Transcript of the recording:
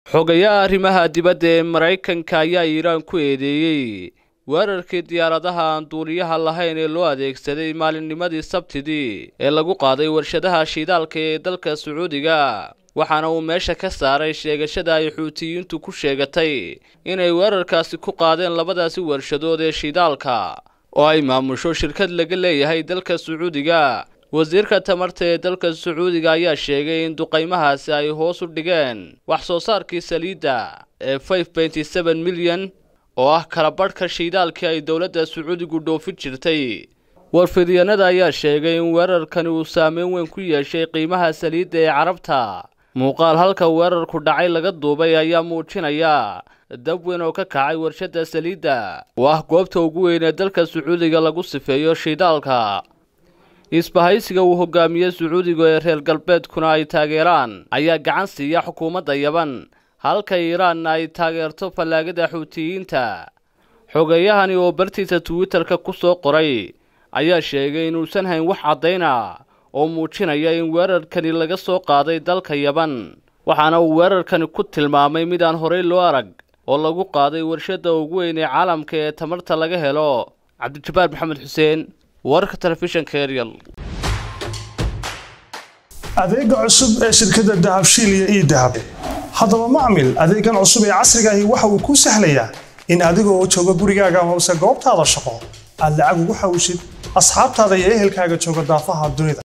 xogayaha arrimaha dibadda ee maraykanka ayaa iiraan ku eedeeyey weerarkii diyaaradaha aan duuliyaha lahayn ee loo adeegsaday maalinnimadii sabtidii ee lagu qaaday warshadaha shiidaalka ee dalka sacuudiga waxaana uu meesha ka saaray sheegashada ay xuutiyiintu ku sheegatay inay weerarkaasi ku qaadeen labadaasi warshadood ee shiidaalka oo ay maamusho shirkad laga leeyahay dalka sacuudiga wasiirka tamarta ee dalka sacuudiga ayaa sheegay in duqaymahaasi ay hoos u dhigeen wax soo saarkii saliidda ee five milyan oo ah kalabadhka shiidaalkii ay dowladda sacuudigu dhoofin jirtay warfidyanada ayaa sheegay in weerarkani uu saameyn weyn ku yeeshay qiimaha saliidda ee carabta muuqaal halka weerarku dhacay laga duubay ayaa muujinaya dab weyn oo ka kacay warshadda saliidda oo ah goobta ugu weyn ee dalka sacuudiga lagu sifeeyo shiidaalka isbahaysiga uu hogaamiye sacuudiga ee reer galbeedkuna ay taageeraan ayaa gacan siiya xukuumadda yaban halka iiraanna ay taageerto fallaagada xuutiyiinta xogayahani oo bartiisa twitter-ka ku soo qoray ayaa sheegay inuusan hayn wax caddayna oo muujinaya in weerarkani laga soo qaaday dalka yaban waxaana uu weerarkani ku tilmaamay mid aan horey loo arag oo lagu qaaday warshadda ugu weyn ee caalamka ee tamarta laga helo cabdijabbaar maxamed xuseen wararka telefishanka eryal adeega cusub ee shirkadda dahabshiil iyo ii dahab haddaba macmil adeegan cusub ee casriga ahi waxa uu kuu sahlayaa in adiga oo jooga gurigaaga amase goobtaada shaqo aad lacag ugu xawshid asxaabtaada iyo ehelkaaga jooga daafaha dunida